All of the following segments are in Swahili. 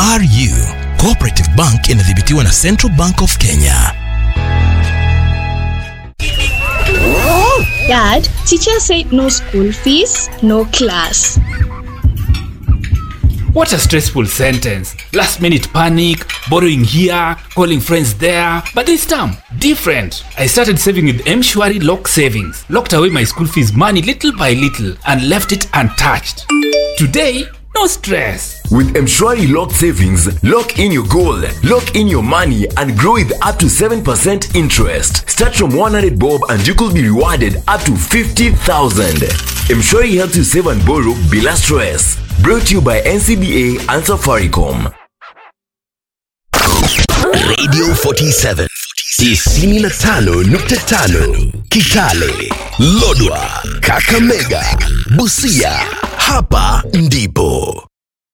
CRU Cooperative Bank inadhibitiwa na Central Bank of Kenya. Dad, teacher said no school fees, no class. What a stressful sentence. Last minute panic, borrowing here, calling friends there. But this time, different. I started saving with Mshwari Lock Savings, locked away my school fees money little by little, and left it untouched. Today, no stress. With Mshwari Lock Savings, lock in your goal, lock in your money, and grow with up to 7% interest. Start from 100 bob and you could be rewarded up to 50,000. Mshwari helps you save and borrow bila stress. Brought to you by NCBA and Safaricom. Radio 47 95.5 Kitale, Lodwa, Kakamega, Busia. Hapa ndipo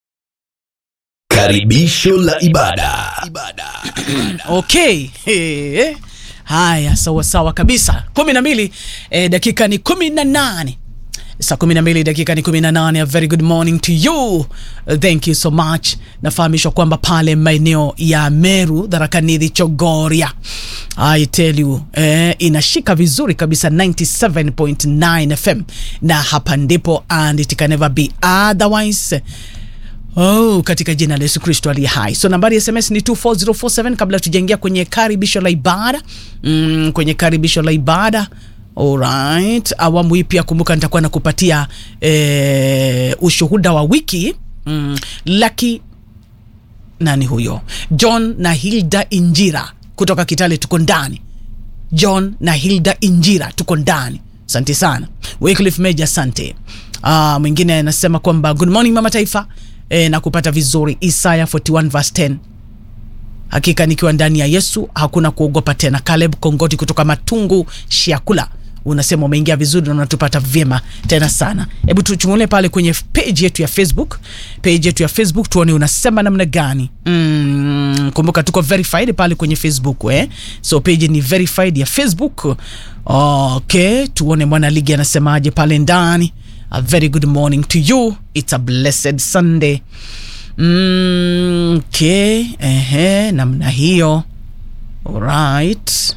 karibisho la ibada. okay He. haya sawa sawa kabisa kumi na mbili eh, dakika ni kumi na nane saa kumi na mbili dakika ni kumi na nane a very good morning to you uh, thank you so much nafahamishwa kwamba pale maeneo ya meru dharakanidhi chogoria I tell you eh, inashika vizuri kabisa 97.9 fm na hapa ndipo and it can never be otherwise Oh, katika jina la Yesu Kristo aliye hai. So nambari ya SMS ni 24047 kabla tujaingia kwenye karibisho la ibada. Mm, kwenye karibisho la ibada. Alright. Awamu hii pia kumbuka nitakuwa nakupatia eh, ushuhuda wa wiki. Mm, Lucky nani huyo? John na Hilda Injira kutoka Kitale tuko ndani. John na Hilda Injira tuko ndani. Asante sana. Wycliffe Meja, asante. Ah, mwingine anasema kwamba good morning mama taifa e, na kupata vizuri Isaya 41 verse 10 hakika nikiwa ndani ya Yesu hakuna kuogopa tena. Caleb Kongoti kutoka Matungu Shiakula unasema umeingia vizuri na unatupata vyema tena sana. Hebu tuchungulie pale kwenye page yetu ya Facebook, page yetu ya Facebook tuone unasema namna gani. Mm, kumbuka tuko verified pale kwenye Facebook eh? So page ni verified ya Facebook. Okay, tuone mwana ligi anasemaje pale ndani. A very good morning to you. It's a blessed Sunday. Mm, okay, ehe, namna hiyo. Alright.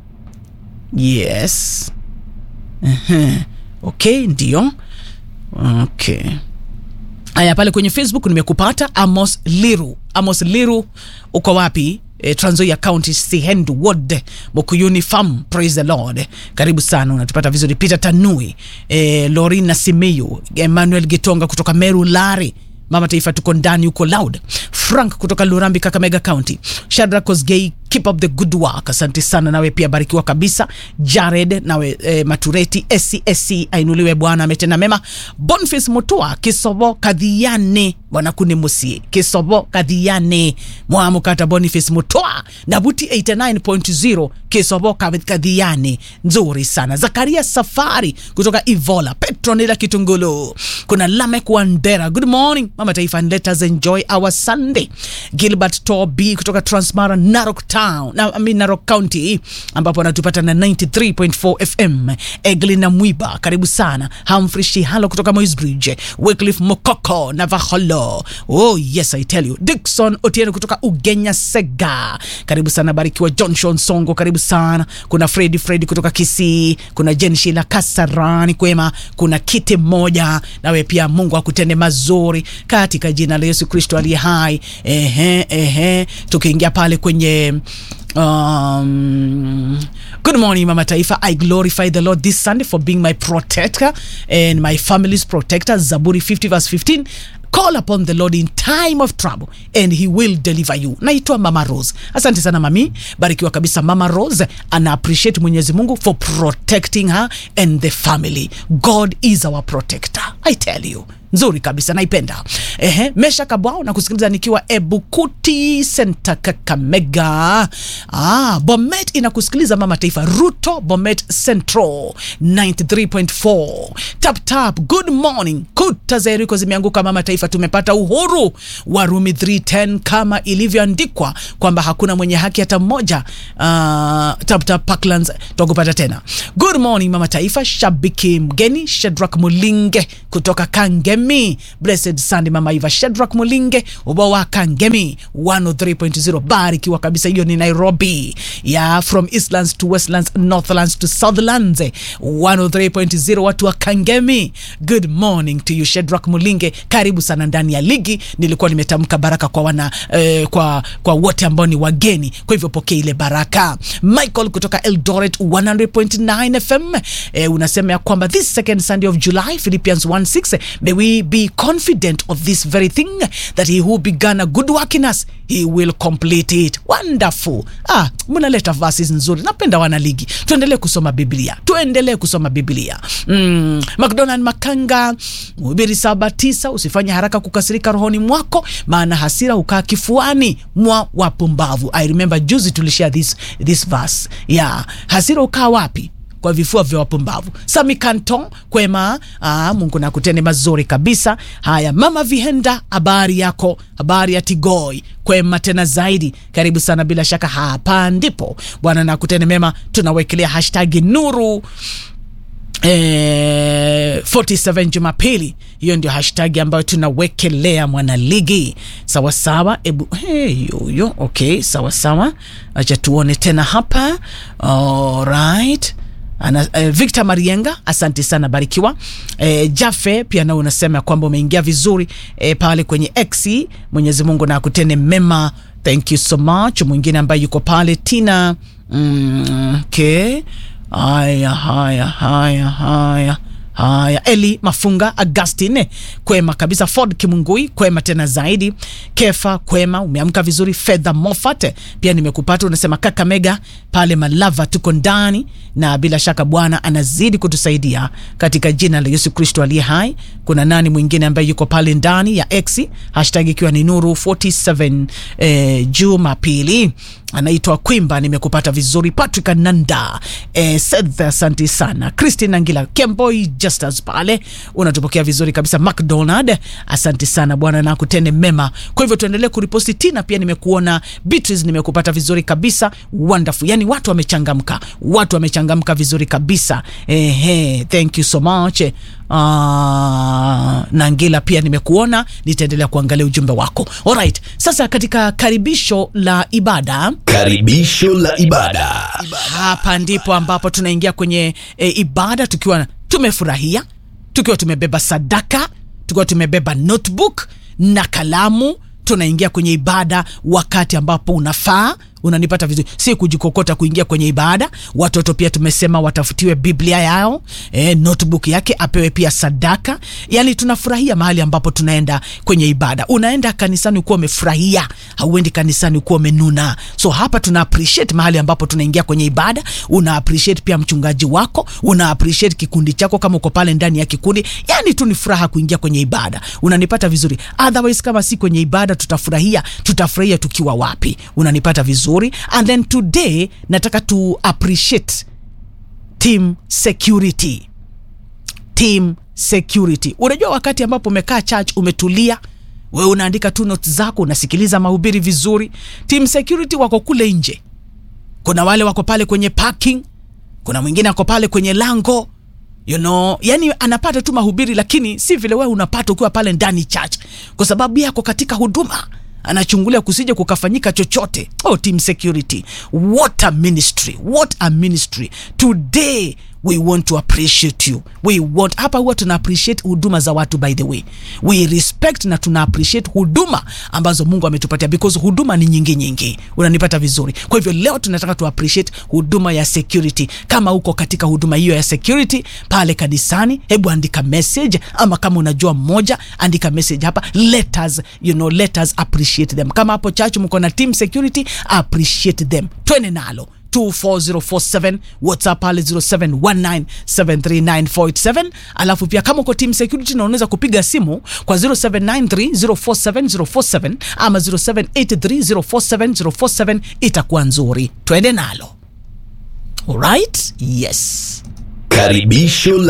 Yes. Ehe. Okay, ndio. Okay. Aya, pale kwenye Facebook nimekupata Amos Liru. Amos Liru, uko wapi? E, Trans Nzoia County Sihendu Ward Mukuyuni Farm. Praise the Lord. Karibu sana, unatupata vizuri. Peter Tanui, e, Lorina Simiyu, Emmanuel Gitonga kutoka Meru Lari Mama Taifa tuko ndani huko loud. Frank kutoka Lurambi, Kakamega County. Shadrack Kosgei, keep up the good work. Asante sana, nawe pia barikiwa kabisa. Jared nawe eh, Matureti SCSC ainuliwe Bwana ametenda mema. Boniface Mutua Kisobo Kadhiane Bwana kuni musie Kisobo Kadhiane Mwamukata Boniface Mutua Nabuti 89.0 Kisobo Kadhiane nzuri sana. Zakaria Safari kutoka Ivola. Petronila Kitungulu. Kuna Lamek Wandera. Good morning Mama Taifa and let us enjoy our Sunday. Gilbert Toby kutoka Transmara Narok Town, na, I mean Narok County ambapo anatupata na 93.4 FM. Eglina Mwiba karibu sana. Humphrey Shihalo kutoka Moisbridge. Wycliffe Mokoko Navaholo. Oh yes I tell you. Dickson Otieno kutoka Ugenya Sega. Karibu sana barikiwa. Johnson Songo karibu sana. Kuna Freddy Freddy kutoka Kisii. Kuna Jen Shila Kasarani kwema. Kuna kiti moja nawe pia Mungu akutende mazuri katika jina la Yesu Kristo aliye hai. Ehe, ehe. Tukiingia pale kwenye um, good morning mama taifa i glorify the lord this sunday for being my protector and my family's protector zaburi 50 verse 15 call upon the lord in time of trouble and he will deliver you naitwa mama rose asante sana mami barikiwa kabisa mama rose ana appreciate mwenyezi mungu for protecting her and the family god is our protector i tell you nzuri kabisa naipenda ehe mesha kabwao na kusikiliza nikiwa ebukuti senta kakamega ah, bomet inakusikiliza mama taifa ruto bomet central 93.4 tap tap good morning kuta za eriko zimeanguka mama taifa tumepata uhuru warumi 310 kama ilivyoandikwa kwamba hakuna mwenye haki hata mmoja uh, tap tap parklands twakupata tena good morning mama taifa shabiki mgeni shedrak mulinge kutoka kangemi kangemi blessed sunday mama iva shedrak mulinge uba wa kangemi 103.0 barikiwa kabisa hiyo ni nairobi ya from eastlands to westlands northlands to southlands 103.0 watu wa kangemi good morning to you shedrak mulinge karibu sana ndani ya ligi nilikuwa nimetamka baraka kwa wana eh, kwa kwa wote ambao ni wageni kwa hivyo pokea ile baraka michael kutoka eldoret 100.9 fm eh, unasema ya kwamba this second sunday of july philippians 1:6 may we be confident of this very thing that he who began a good work in us he will complete it wonderful ah mnaleta verses nzuri napenda wana ligi tuendelee kusoma biblia tuendelee kusoma biblia mm, mcdonald makanga mhubiri saba tisa usifanye haraka kukasirika rohoni mwako maana hasira hukaa kifuani mwa wapumbavu i remember juzi tulishare this, this verse yeah hasira hukaa wapi kwa vifua vya wapumbavu sami canton kwema aa, mungu nakutende mazuri kabisa haya mama vihenda habari yako habari ya tigoi kwema tena zaidi karibu sana bila shaka hapa ndipo bwana nakutende mema tunawekelea hashtagi nuru Eh, 47 jumapili hiyo ndio hashtag ambayo tunawekelea mwanaligi sawasawa ebu hey, yoyo okay sawasawa acha tuone tena hapa alright Ana, eh, victor marienga asante sana barikiwa eh, jafe pia nao unasema ya kwamba umeingia vizuri eh, pale kwenye x mwenyezi mungu na akutene mema thank you so much mwingine ambaye yuko pale tina mm, okay haya haya haya haya haya eli mafunga agustin kwema kabisa ford kimungui kwema tena zaidi kefa kwema umeamka vizuri fedha mofat pia nimekupata unasema kaka mega pale malava tuko ndani na bila shaka bwana anazidi kutusaidia katika jina la yesu kristo aliye hai kuna nani mwingine ambaye yuko pale ndani ya x hashtag ikiwa ni nuru 47 eh, jumapili anaitwa kwimba nimekupata vizuri patrick nanda eh, seth asante sana christine angila kemboy justus pale unatupokea vizuri kabisa mcdonald asante sana bwana na kutende mema kwa hivyo tuendelee kuriposti tina pia nimekuona beatrice nimekupata vizuri kabisa wonderful yani watu wamechangamka watu wamechangamka vizuri kabisa ehe thank you so much uh, nangila pia nimekuona nitaendelea kuangalia ujumbe wako alright sasa katika karibisho la ibada Karibisho la ibada. hapa ndipo ambapo tunaingia kwenye e, ibada tukiwa tumefurahia tukiwa tumebeba sadaka tukiwa tumebeba notebook na kalamu tunaingia kwenye ibada wakati ambapo unafaa unanipata vizuri si kujikokota kuingia kwenye ibada watoto pia tumesema watafutiwe biblia yao e, notebook yake apewe pia sadaka yani tunafurahia mahali ambapo tunaenda kwenye ibada unaenda kanisani ukuwa umefurahia hauendi kanisani ukuwa umenuna so hapa tuna appreciate mahali ambapo tunaingia kwenye ibada una appreciate pia mchungaji wako una appreciate kikundi chako kama uko pale ndani ya kikundi yani tu ni furaha kuingia kwenye ibada unanipata vizuri otherwise kama si kwenye ibada tutafurahia tutafurahia tukiwa wapi unanipata vizuri and then today nataka tu appreciate team security team security unajua wakati ambapo umekaa church umetulia wewe unaandika tu notes zako unasikiliza mahubiri vizuri team security wako kule nje kuna wale wako pale kwenye parking kuna mwingine ako pale kwenye lango you know yani anapata tu mahubiri lakini si vile wewe unapata ukiwa pale ndani church kwa sababu yako katika huduma anachungulia kusije kukafanyika chochote oh team security what a ministry what a ministry today we want to appreciate you we want hapa huwa tuna appreciate huduma za watu by the way we respect na tuna appreciate huduma ambazo mungu ametupatia because huduma ni nyingi nyingi unanipata vizuri kwa hivyo leo tunataka tu appreciate huduma ya security kama uko katika huduma hiyo ya security pale kanisani hebu andika message ama kama unajua mmoja andika message hapa let us you know let us appreciate them kama hapo church mko na team security appreciate them twende nalo 24047 whatsapp pale 0719739487 alafu pia kama uko team security na unaweza kupiga simu kwa 0793047047 ama 0783047047 itakuwa nzuri twende nalo alright yes Karibisho la